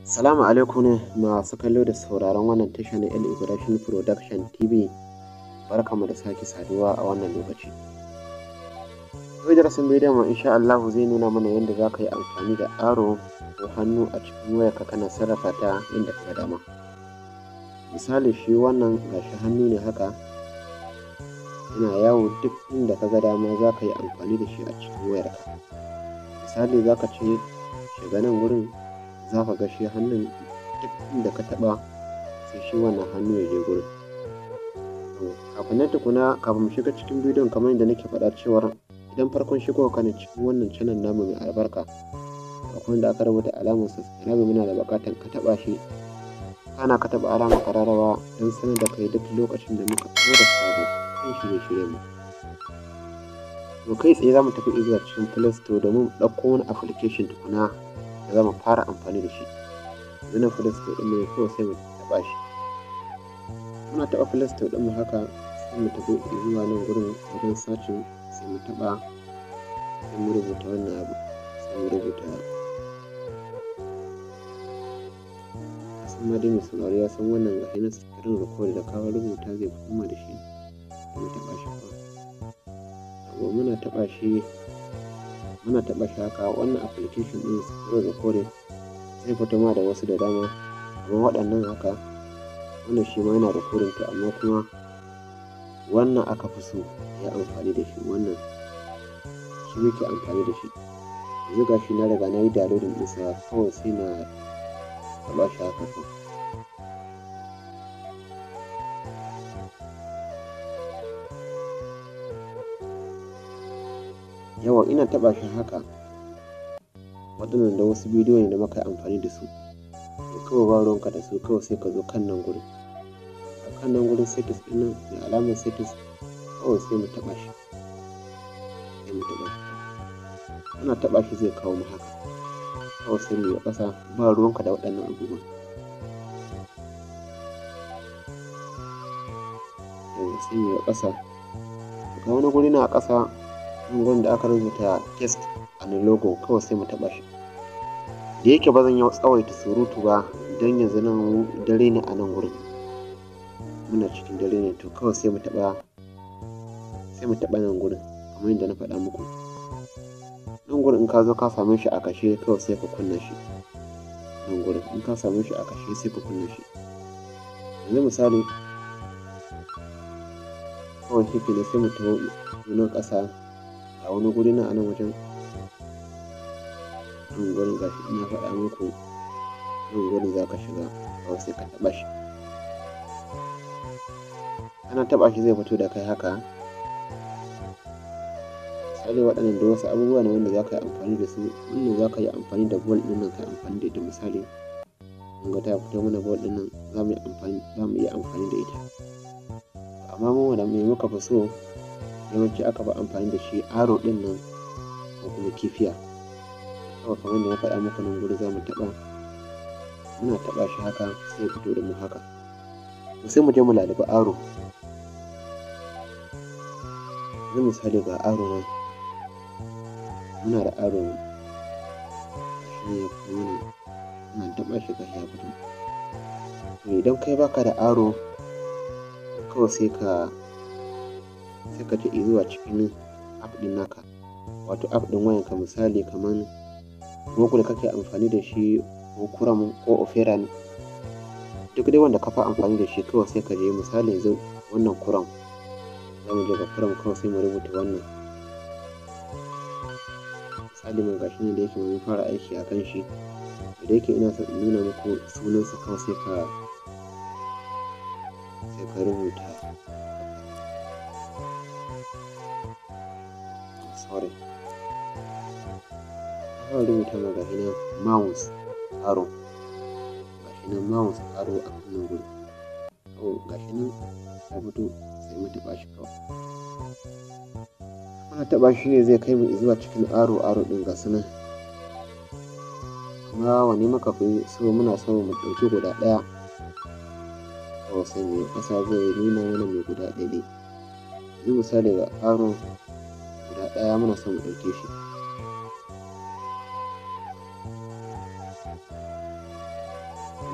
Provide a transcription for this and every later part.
Salamu alaikum masu kallo da sauraron wannan tasha na El Ibrahim Production TV. Barkamu da sake saduwa a wannan lokaci. Yau darasin bidiyon mu insha Allah zai nuna mana yadda za ka yi amfani da aro ko hannu a cikin wayarka kana sarrafa ta inda ka dama. Misali shi wannan gashi hannu ne haka yana yawo duk inda ka ga dama za ka yi amfani da shi a cikin wayarka. Misali za ka ce shiga nan wurin za ka ga shi hannun duk inda ka taɓa sai shi wannan hannu ya je gurin. Kafin nan tukuna kafin mu shiga cikin bidiyon kamar yadda nake faɗa cewar idan farkon shigowa kana cikin wannan channel namu mai albarka akwai da aka rubuta alamar subscribe muna da buƙatar ka taɓa shi kana ka taɓa alamar kararrawa don sanar da kai duk lokacin da muka ɗora sabo kan shirye-shiryen mu. To kai tsaye za mu tafi zuwa cikin Play Store domin ɗauko wani application tukuna da za mu fara amfani da shi. Yanzu nan Play Store ɗin mu ne kawai sai mu taɓa shi. Muna taɓa Play Store ɗin mu haka sai mu tafi zuwa nan gurin wajen sacin sai mu taɓa sai mu rubuta wannan abu sai mu rubuta kasan ma dai mai sauraro ya san wannan gashi na screen record da ka rubuta zai koma da shi sai mu taɓa shi kawai. Yawwa muna taɓa shi muna taɓa shi haka wannan application ɗin screen recording zai fito ma da wasu da dama kamar waɗannan haka wannan shi ma yana recording to amma kuma wannan aka fi so ya amfani da shi wannan shi muke amfani da shi yanzu ga shi na riga na yi downloading ɗinsa kawai sai na taɓa shi haka kawai yawa ina taɓa shi haka waɗannan da wasu bidiyo ne da muka yi amfani da su to kawai ba ruwanka da su kawai sai ka zo kan nan gurin a kan nan gurin settings ɗin nan mai alamar settings kawai sai mu taɓa shi sai mu taɓa shi ana taɓa shi zai kawo mu haka kawai sai mu yi ƙasa ba ruwanka da waɗannan abubuwan yau sai mu yi ƙasa ga wani guri na a ƙasa nan gurin da aka rubuta text a nan logo kawai sai mu taɓa shi da yake ba zan yi tsawaita surutu ba don yanzu nan dare ne a nan gurin muna cikin dare ne to kawai sai mu taɓa sai mu taɓa nan gurin kamar yadda na faɗa muku nan gurin in ka zo ka same shi a kashe kawai sai ka kunna shi nan gurin in ka same shi a kashe sai ka kunna shi yanzu misali kawai shi ne sai mu taho nan ƙasa ga wani guri na a nan wajen nan gurin gashi ina faɗa muku nan gurin za ka shiga kawai sai ka taɓa shi ana taɓa shi zai fito da kai haka misali waɗannan da wasu abubuwa ne wanda za ka yi amfani da su wannan za ka yi amfani da bol ɗin nan ka yi amfani da ita misali mun ga ta fito mana bol ɗin nan za mu yi amfani za mu iya amfani da ita amma mu wanda me muka fi so yawanci aka fi amfani da shi aro ɗin nan ko kuma kifiya kawai kamar da na faɗa muku nan guri za mu taɓa muna taɓa shi haka sai fito da mu haka to sai mu je mu lalubi aro yanzu misali ga aro nan muna da aro shi ne ya fito mana muna taɓa shi gashi ya fito to idan kai baka da aro kawai sai ka sai ka je zuwa cikin app ɗin naka wato app ɗin wayanka misali kamar google kake amfani da shi ko chrome ko opera ne duk dai wanda ka fi amfani da shi kawai sai ka je misali yanzu wannan chrome za mu je ga chrome kawai sai mu rubuta wannan misali mai gashi ne da yake mun fara aiki a kan shi da yake ina son in nuna muku sunansa kawai sai ka sai ka rubuta sorry aka rubuta ma gashi nan mouse aro gashi nan mouse aro a kan nan gudu kawai gashi nan ya fito sai mu taɓa shi kawai muna taɓa shi ne zai kai mu zuwa cikin aro aro ɗin ga su nan amma wani muka fi so muna so mu ɗauki guda ɗaya kawai sai mai ƙasa zai nuna mana mai guda ɗaya ne yanzu misali ga aro guda ɗaya muna son mu ɗauke shi.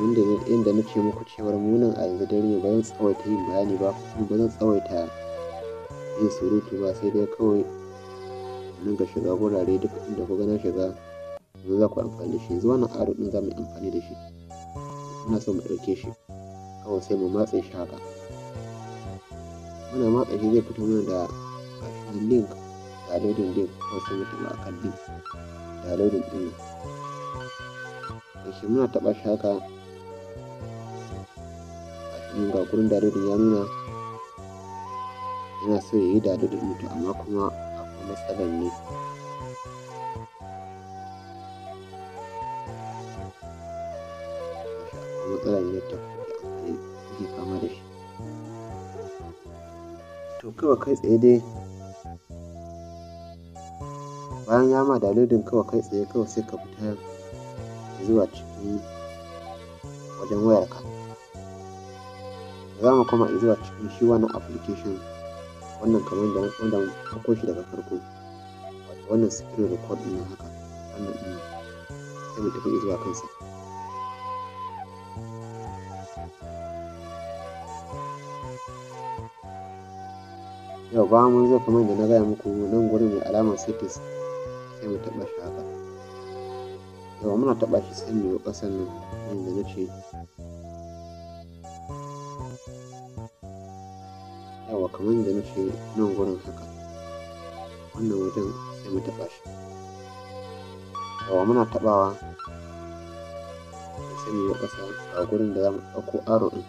kamar da yadda na ce muku cewar munan a yanzu dare ne ba zan tsawaita yin bayani ba kuma ba zan tsawaita yin surutu ba sai dai kawai nan ga shiga wurare duk inda ku na shiga yanzu za ku amfani da shi yanzu wannan aro din za mu yi amfani da shi muna so mu ɗauke shi kawai sai mu matse shi haka muna matsa shi zai fito mana da gashin link downloading link kawai sai mu taɓa akan link downloading ɗin nan shi muna taɓa shi haka gashin ga gurin downloading ya nuna yana so ya yi downloading mutu amma kuma akwai matsalar ne matsalar ne ta kuke fama da shi to kawai kai tsaye dai bayan ya ma downloading kawai kai tsaye kawai sai ka fita zuwa cikin wajen wayarka za mu kuma zuwa cikin shi wannan application wannan kamar da wanda ɗauko shi daga farko wato wannan screen record ɗin haka wannan ɗin sai mu tafi zuwa kansa yau ba mun zo kamar da na gaya muku nan gurin mai alamar settings sai mu taɓa shi haka yawa muna taɓa shi sai mu yi ƙasan nan yadda na ce yawa kamar da na ce nan gurin haka wannan wajen sai mu taɓa shi yawa muna taɓawa sai mu yi ƙasa a gurin da za mu ɗauko aro ɗin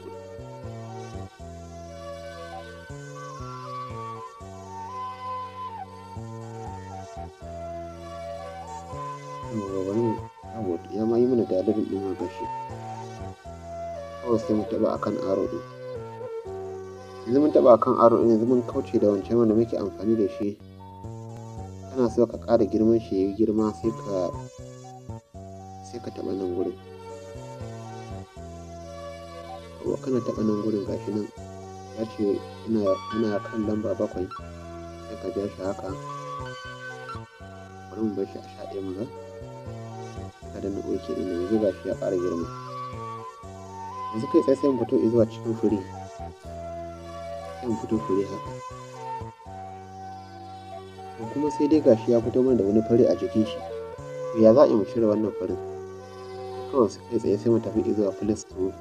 ya ma yi mana dalilin ɗin ma gashi kawai sai mu taɓa akan aro ɗin yanzu mun taɓa akan aro ɗin yanzu mun kauce da wancan wanda muke amfani da shi kana so ka ƙara girman shi ya yi girma sai ka sai ka taɓa nan gurin kana taɓa nan gurin gashi nan ya ce ina kan lamba bakwai sai ka ja shi haka bari mu bar shi a sha ɗaya mu ga ka danna ok ɗin yanzu ga shi ya ƙara girma yanzu kai tsaye sai mu fito zuwa cikin fure sai mu fito fure haka to kuma sai dai gashi ya fito mana da wani fari a jikin shi to ya za a yi mu cire wannan farin kawai kai tsaye sai mu tafi zuwa play store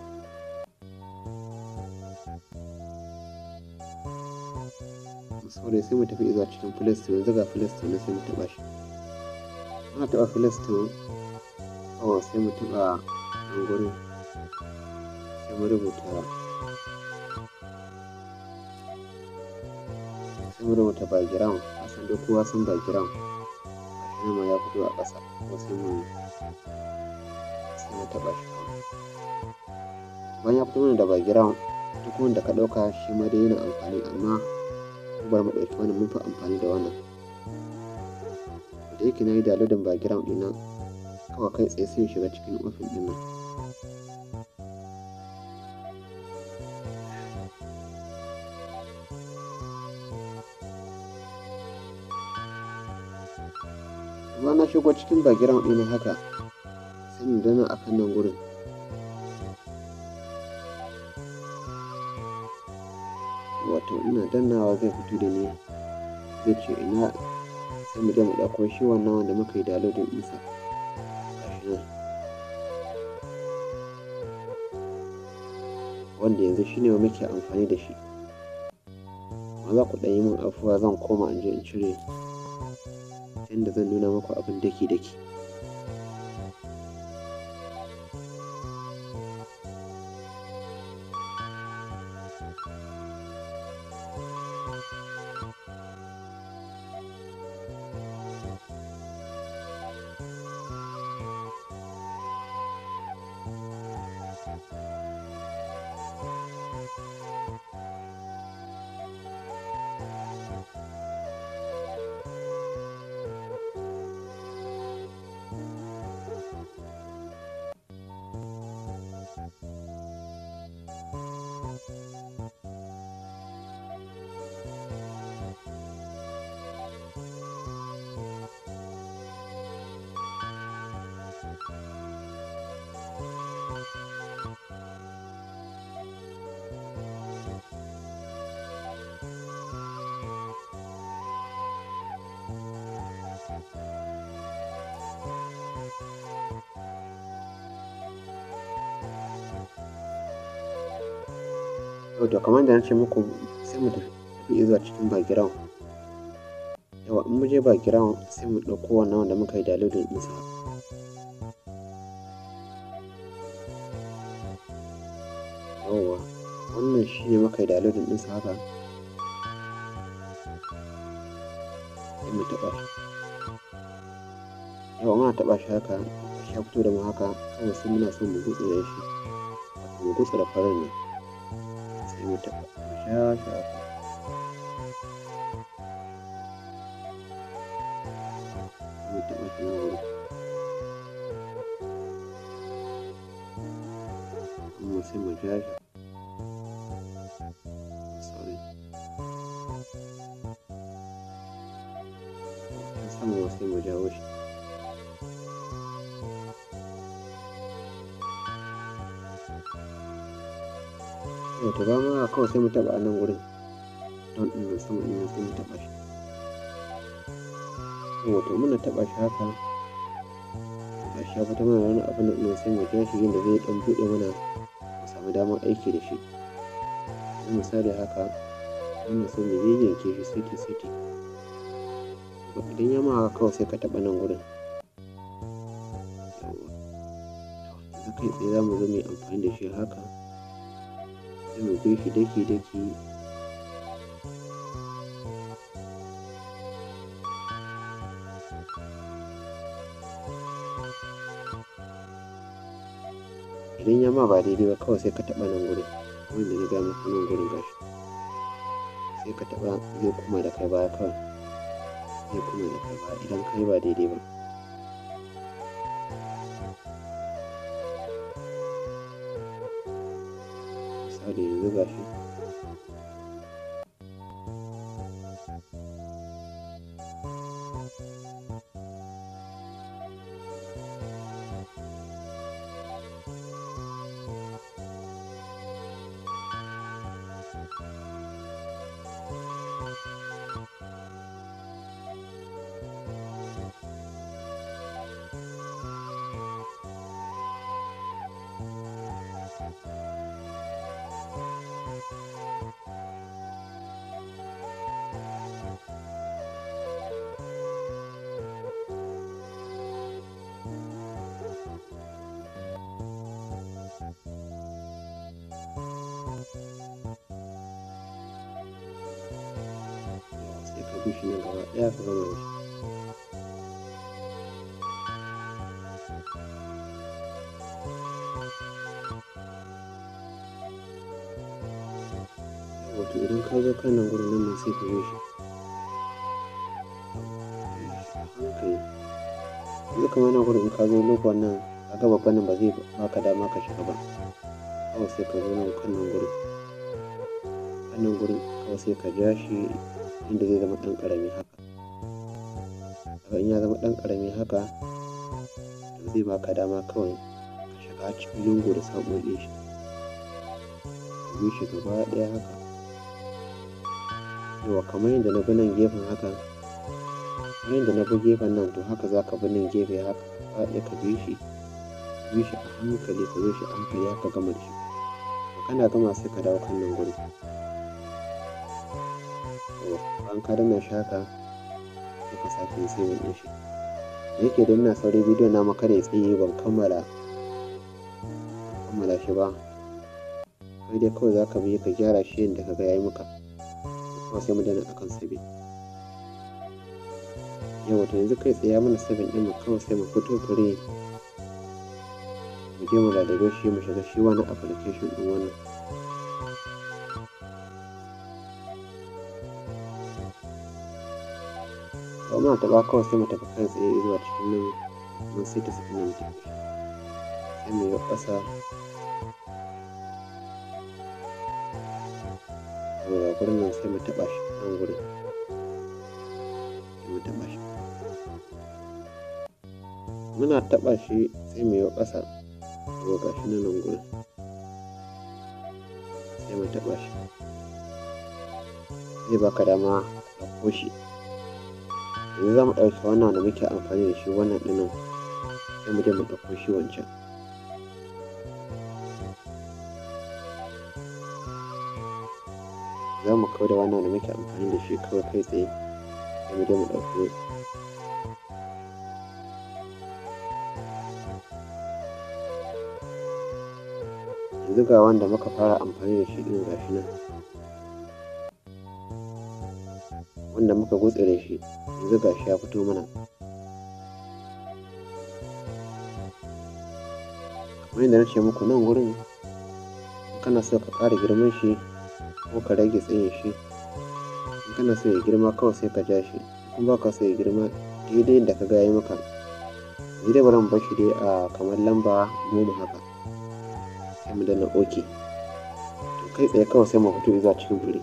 sorry sai mu tafi zuwa cikin play store yanzu ga play store na sai mu taɓa shi muna taɓa play store kawai sai mu taɓa nan gurin sai mu rubuta sai mu rubuta background a san duk kowa san background gashi ma ya fito a ƙasa ko sai mu sai mu taɓa shi kawai bayan ya fito mana da background duk wanda ka ɗauka shi ma dai yana amfani amma bar mu ɗauki wannan mun fi amfani da wannan da yake na yi downloading background ɗina kawai kai tsaye sai shiga cikin ofin ɗin nan amma na shigo cikin background ɗina haka sai mu dana a kan nan gurin wato ina dannawa zai fito da ni zai ce ina sai mu je mu ɗauko shi wannan wanda muka yi downloading ɗinsa gashi nan wanda yanzu shi ne muke amfani da shi amma za ku ɗan yi min afuwa zan koma in je in cire inda zan nuna muku abin daki-daki yau to kamar da na ce muku sai mu tafi zuwa cikin background yawa in mu je background sai mu ɗauko wannan wanda muka yi downloading ɗinsa yawa wannan shi ne muka yi downloading ɗinsa haka sai mu taɓa shi yawa muna taɓa shi haka shi ya fito da mu haka kawai sai muna son mu gutsu da shi mu gutsu da farin ne sai mu taɓa mu sha shi haka mu taɓa shi nan wurin kuma sai mu ja shi sorry sama sai mu jawo shi yau ta ba ma kawai sai mu taɓa a nan wurin don ɗin nan sama ɗin nan sai mu taɓa shi yau to muna taɓa shi haka ga shi ya fita mana wani abin nan sai mu ja shi yadda zai ɗan buɗe mana mu samu damar aiki da shi yanzu misali haka wannan sai mu yayyanke shi siti siti idan ya ma haka kawai sai ka taɓa nan wurin yanzu kai tsaye za mu zo mu yi amfani da shi haka sai mu bi shi daki daki idan ya ma ba daidai ba kawai sai ka taɓa nan gurin wanda na gaya maka nan gurin gashi sai ka taɓa zai kuma da kai baya kawai zai kuma da kai baya idan kai ba daidai ba misali yanzu gashi sai ka bi shi nan gaba ɗaya ka gama da shi wato idan ka zo kan nan gurin nan sai ka bi shi hankali yanzu kamar nan gurin in ka zo lokacin nan ka ga babban nan ba zai baka dama ka shiga ba kawai sai ka zo nan kan nan gurin kan nan gurin kawai sai ka ja shi inda zai zama ɗan ƙarami haka daga in ya zama ɗan ƙarami haka to zai baka dama kawai ka shiga cikin lungu da saƙoƙin shi ka bi shi gaba ɗaya haka yawa kamar yadda na bi nan gefen haka kamar yadda na bi gefen nan to haka za ka bi nan gefe haka gaba ɗaya ka bi shi bi shi a hankali ka bi shi a hankali haka gama da shi to kana gama sai ka dawo kan nan gurin bayan ka danna shi haka sai ka sake yin saving ɗin shi da yake da ina sauri bidiyon na maka da ya tsaye ban kammala kammala shi ba kai dai kawai za ka bi ka gyara shi yadda ka ga ya yi maka kuma sai mu danna akan saving yawa to yanzu kai tsaye mana saving ɗin mu kawai sai mu fito fure mu je mu lalabe shi mu shiga shi wani application ɗin wannan to muna taɓa kawai sai mu tafi kai tsaye zuwa cikin nan mun sai ta saki nan tafi sai mu yi ƙasa daga gurin nan sai mu taɓa shi nan gurin sai mu taɓa shi muna taɓa shi sai mu yi ƙasa to ga shi nan gurin sai mu taɓa shi zai baka dama ka ɗauko shi yanzu za mu ɗauki wannan da muke amfani da shi wannan ɗinin sai mu je mu ɗauko shi wancan za mu kawo da wannan da muke amfani da shi kawai kai tsaye sai mu je mu ɗauko yanzu ga wanda muka fara amfani da shi ɗin gashi nan wanda muka gutsire shi yanzu gashi ya fito mana kamar yadda na ce muku nan wurin kana so ka ƙara girman shi ko ka rage tsayin shi in kana so ya girma kawai sai ka ja shi kuma ba ka so ya girma daidai yadda ka ga ya maka yanzu dai bari mu bar shi dai a kamar lamba goma haka sai mu danna ok to kai tsaye kawai sai mu fito zuwa cikin fure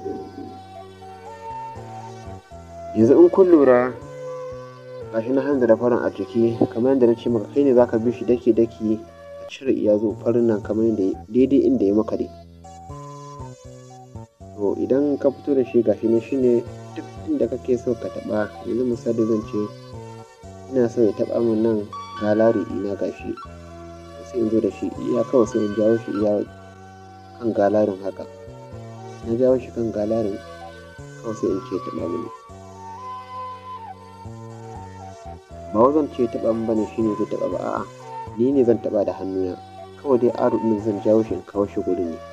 yanzu in kun lura gashi na hanzar da farin a jiki kamar yadda na ce maka kai ne zaka bi shi daki daki a cire iya zo farin nan kamar yadda daidai inda ya maka dai to idan ka fito da shi gashi ne shine duk inda kake so ka taba yanzu misali zan ce ina so ya taba min nan galari ina gashi sai in zo da shi iya kawai sai in jawo shi iya kan galarin haka na jawo shi kan galarin kawai sai in ce taba mini ba wa zan ce taɓa min bane shine zai taɓa ba a'a ni ne zan taɓa da hannuna kawai dai aro ɗin zan jawo shi in kawo shi gurin ne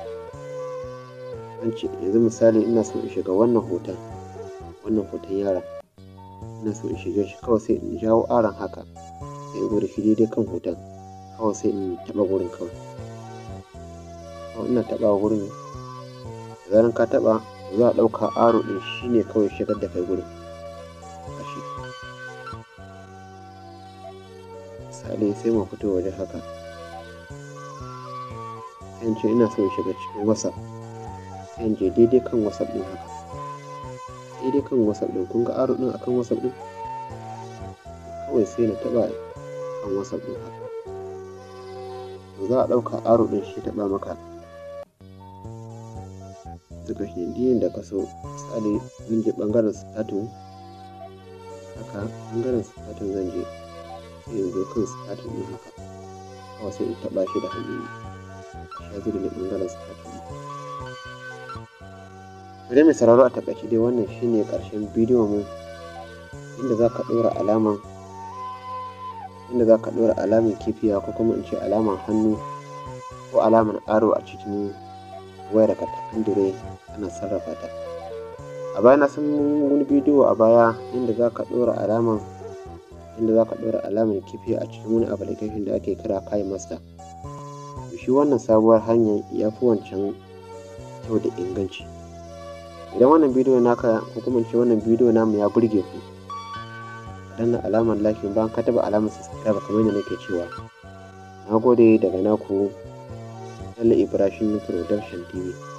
an ce yanzu misali ina so in shiga wannan hoton wannan hoton yaron ina so in shiga shi kawai sai in jawo aron haka sai in zo da shi daidai kan hoton kawai sai in taɓa gurin kawai kawai ina taɓa gurin da zaran ka taɓa za a ɗauka aro ɗin shine kawai shigar da kai gurin misali sai mu fito waje haka sai in ce ina so in shiga cikin whatsapp sai in je daidai kan whatsapp din haka daidai kan whatsapp din kun ga aro din akan whatsapp din kawai sai na taba kan whatsapp din haka to za a ɗauka aro din shi taba maka duka shi diyin da ka so misali zan je ɓangaren statin haka ɓangaren statin zan je sai in zo kan statin ɗin haka kawai sai in taɓa shi da hannu ya zo da ne ɓangaren statin ɗin mai sauraro a taƙaice dai wannan shine ƙarshen bidiyon mu inda za ka ɗora alaman inda za ka ɗora alaman kifiya ko kuma in ce alaman hannu ko alaman aro a cikin wayar ka ta android ana sarrafa ta a baya na san wani bidiyo a baya inda za ka ɗora alaman inda za ka ɗora alamar kifi a cikin wani application da ake kira kai master shi wannan sabuwar hanyar ya fi wancan kyau da inganci idan wannan bidiyo naka ko kuma ce wannan bidiyo namu ya burge ku danna alamar like bayan ka taba alamar subscribe kamar yadda nake cewa na gode daga naku Allah Ibrahim Production TV